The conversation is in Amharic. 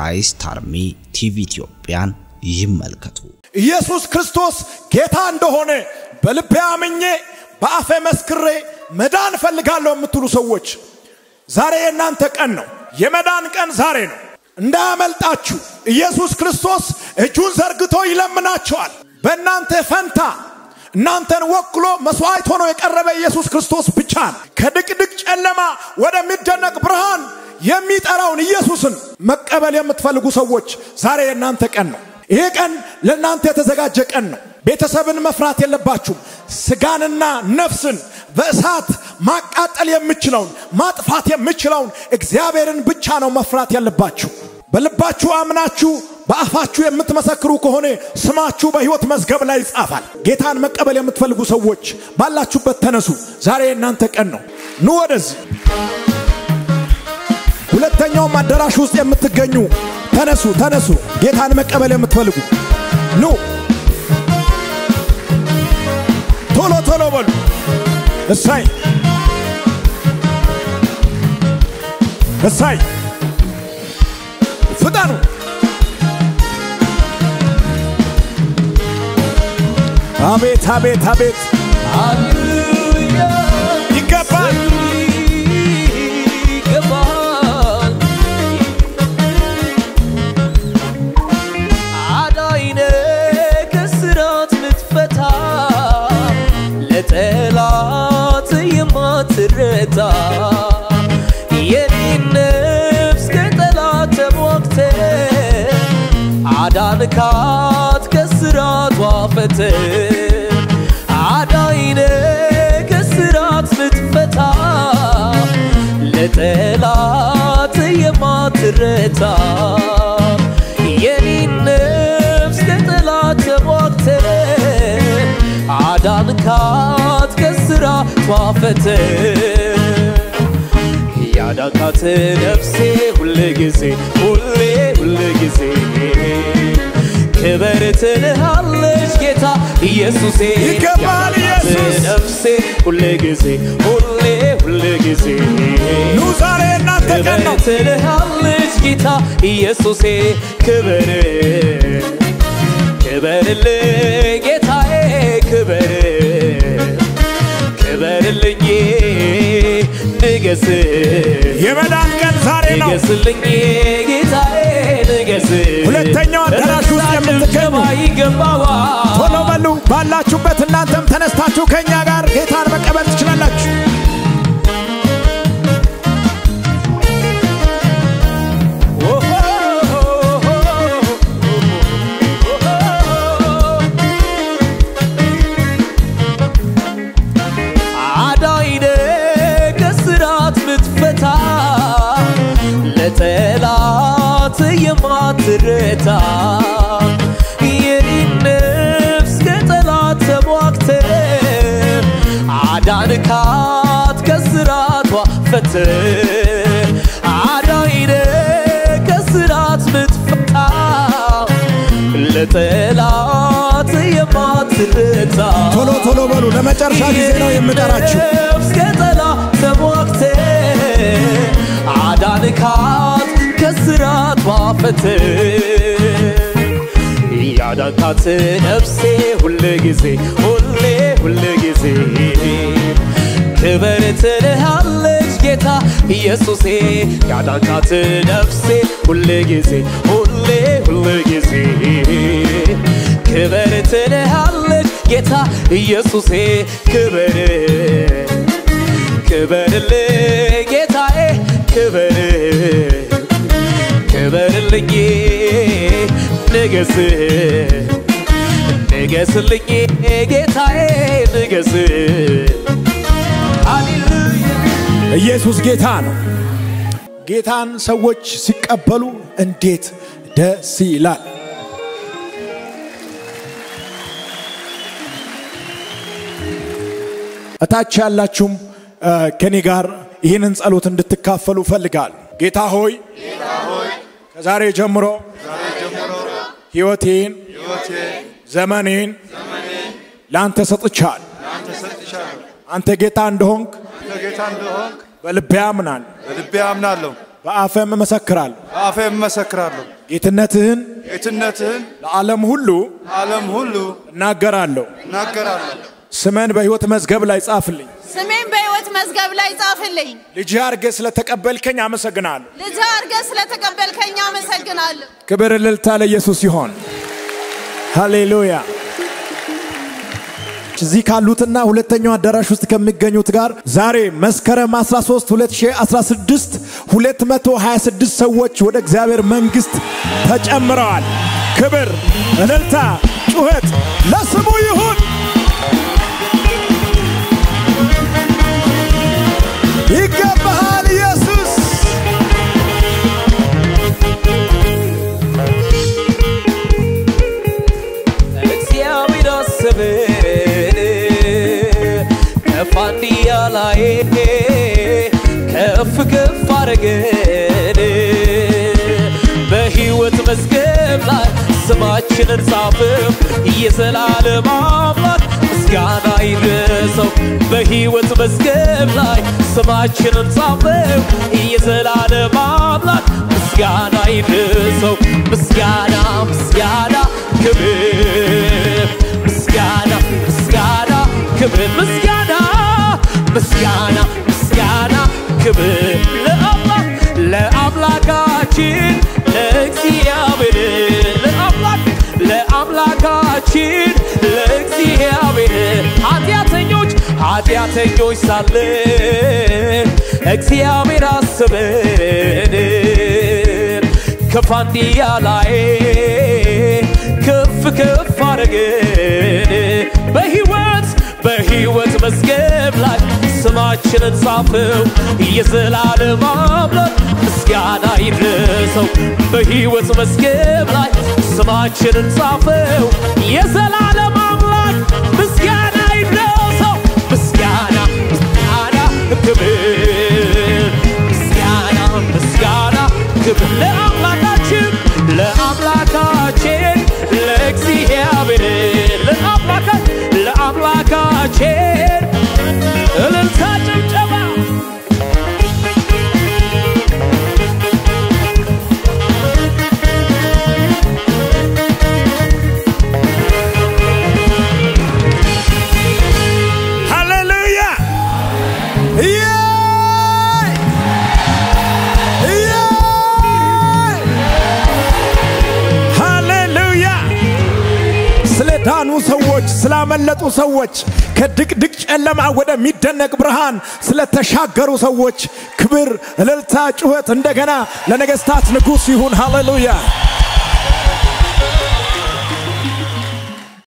ክራይስት አርሚ ቲቪ ኢትዮጵያን ይመልከቱ። ኢየሱስ ክርስቶስ ጌታ እንደሆነ በልቤ አምኜ በአፌ መስክሬ መዳን እፈልጋለሁ የምትሉ ሰዎች ዛሬ የእናንተ ቀን ነው። የመዳን ቀን ዛሬ ነው። እንዳያመልጣችሁ። ኢየሱስ ክርስቶስ እጁን ዘርግቶ ይለምናቸዋል። በእናንተ ፈንታ እናንተን ወክሎ መስዋዕት ሆኖ የቀረበ ኢየሱስ ክርስቶስ ብቻ ነው። ከድቅድቅ ጨለማ ወደሚደነቅ ብርሃን የሚጠራውን ኢየሱስን መቀበል የምትፈልጉ ሰዎች ዛሬ የእናንተ ቀን ነው። ይሄ ቀን ለእናንተ የተዘጋጀ ቀን ነው። ቤተሰብን መፍራት የለባችሁም። ስጋንና ነፍስን በእሳት ማቃጠል የምችለውን ማጥፋት የምችለውን እግዚአብሔርን ብቻ ነው መፍራት ያለባችሁ። በልባችሁ አምናችሁ በአፋችሁ የምትመሰክሩ ከሆነ ስማችሁ በሕይወት መዝገብ ላይ ይጻፋል። ጌታን መቀበል የምትፈልጉ ሰዎች ባላችሁበት ተነሱ። ዛሬ የእናንተ ቀን ነው። ኑ ወደዚህ ሁለተኛውም አዳራሽ ውስጥ የምትገኙ ተነሱ፣ ተነሱ። ጌታን መቀበል የምትፈልጉ ኑ፣ ቶሎ ቶሎ በሉ። እሳይ እሳይ፣ ፍጠኑ። አቤት አቤት አቤት፣ ይገባል ይገባል አዳይነ ከስራት ምትፈታ ለጠላት የማትረታ የኔን ነፍስ ከጠላት ተሟግተ አዳንካት ከስራቷ ፈተ አዳይነ ከስራት ምትፈታ ለጠላት የማትረታ የኔን ነፍስ ከጠላት ተሟግተ አዳንካት ከስራቷ ፈተ ያዳንካት ነፍሴ ሁል ጊዜ ሁሌ ሁል ጊዜ ክበር ትልሃለች ጌታ ኢየሱሴ ይገባል ያዳንካት ኢየሱስ። ነፍሴ ሁል ጊዜ ሁሌ ሁል ጊዜ ኑ፣ ዛሬ የእናንተ ቀን ክበር ነው። ትልሃለች ጌታ ኢየሱሴ ክበር ክበርልኝ ጌታዬ ክበር ክበርልኝ ንገስ የመዳን ቀን ዛሬ ነው። ንገስልኝ ጌታዬ ንገስ ሁለተኛው አዳራሽ ውስጥ የምትገኙ ይገባዋል ቶሎ በሉ። ባላችሁበት እናንተም ተነስታችሁ ከእኛ ጋር ጌታን መቀበል ትችላላችሁ። አዳይነ ከስራት ምትፈታ ለጠላት የማትረታ የኔን ነፍስ ከጠላት ተሟግተ አዳንካት ከስራቷ ፈተ አዳይነ ከስራት ምትፈታ ለጠላት የማትረታ ቶሎ ቶሎ በሉ። ለመጨረሻ ጊዜ ነው የምጠራችሁ። ነፍስ ከጠላት ተሟግተ አዳንካት ከስራቷ ፈተ ያዳንካት ነፍሴ ሁል ጊዜ ሁሌ ሁል ጊዜ ክበር ትልሃለች ጌታ ኢየሱሴ ያዳንካት ነፍሴ ሁል ጊዜ ሁሌ ሁል ጊዜ ክበር ትልሃለች ጌታ ኢየሱሴ ክበር ክበርልኝ ጌታዬ ክበር ክበርልኝ ንገስ ንገስልኝ ጌታዬ ንገስ ሃሌሉያ ኢየሱስ ጌታ ነው። ጌታን ሰዎች ሲቀበሉ እንዴት ደስ ይላል! እታች ያላችሁም እ፣ ከኔ ጋር ይህንን ጸሎት እንድትካፈሉ እፈልጋለሁ። ጌታ ሆይ ከዛሬ ጀምሮ ሕይወቴን ዘመኔን ለአንተ ሰጥቻል። አንተ ጌታ እንደሆንክ ጌታ እንደሆንክ በልቤ አምናል። በልቤ አምናለሁ። በአፈም እመሰክራለሁ በአፌ እመሰክራለሁ ጌትነትህን ጌትነትህን ለዓለም ሁሉ ዓለም ሁሉ እናገራለሁ። እናገራለሁ። ስመን በሕይወት መዝገብ ላይ ጻፍልኝ። ስሜን በሕይወት መዝገብ ላይ ጻፍልኝ። ልጅ አርገ ስለተቀበልከኝ አመሰግናለሁ። ልጅ አድርገህ ስለተቀበልከኝ አመሰግናለሁ። ክብር እልልታ ለኢየሱስ ይሆን። ሃሌሉያ። እዚህ ካሉትና ሁለተኛው አዳራሽ ውስጥ ከሚገኙት ጋር ዛሬ መስከረም 13 2016 226 ሰዎች ወደ እግዚአብሔር መንግሥት ተጨምረዋል። ክብር፣ እልልታ፣ ጩኸት ለስሙ ይሁን። ይገባሃል ኢየሱስ። እግዚአብሔር አሰበን ከፋንድያ ላይ ከፍ ከፍ አረገን በሕይወት መዝገብ ላይ ስማችንን ጻፍም የዘላለም አምላክ ምስጋና ይድረሰው በሕይወት መዝገብ ላይ ስማችንን ጻፍም የዘላለም አምላክ ምስጋና ይድረሰው ምስጋና ምስጋና ክብር ምስጋና ምስጋና ክብር ምስጋና ምስጋና ምስጋና ክብር ለአምላክ ለአምላካችን ለእግዚአብሔር ለአምላክ ለአምላካችን ለእግዚአብሔር ኃጢአተኞች ኃጢአተኞች ሳለን እግዚአብሔር አስበን ከፋንድያ ላይ ከፍ ከፍ አረገን በሕይወት በሕይወት መዝገብ ላይ ስማችንን ጻፈው የዘላለም አምላክ ምስጋና ይድረሰው በሕይወት መዝገብ ላይ ስማችንን ጻፈው የዘላለም አምላክ ምስጋና ይድረሰው ምስጋና ምስጋና ክብር ምስጋና ምስጋና ክብር ለአምላካችን ለአምላካችን ለእግዚአብሔር ለአምላካ ለአምላካችን እልልታ ጭብጨባ ሃሌሉያ ኢየይ! ኢየይ! ሃሌሉያ ስለ ዳኑ ሰዎች ስላመለጡ ሰዎች ከድቅድቅ ጨለማ ወደሚደነቅ ብርሃን ስለተሻገሩ ሰዎች ክብር፣ እልልታ፣ ጩኸት እንደገና ለነገሥታት ንጉሥ ይሁን። ሃሌሉያ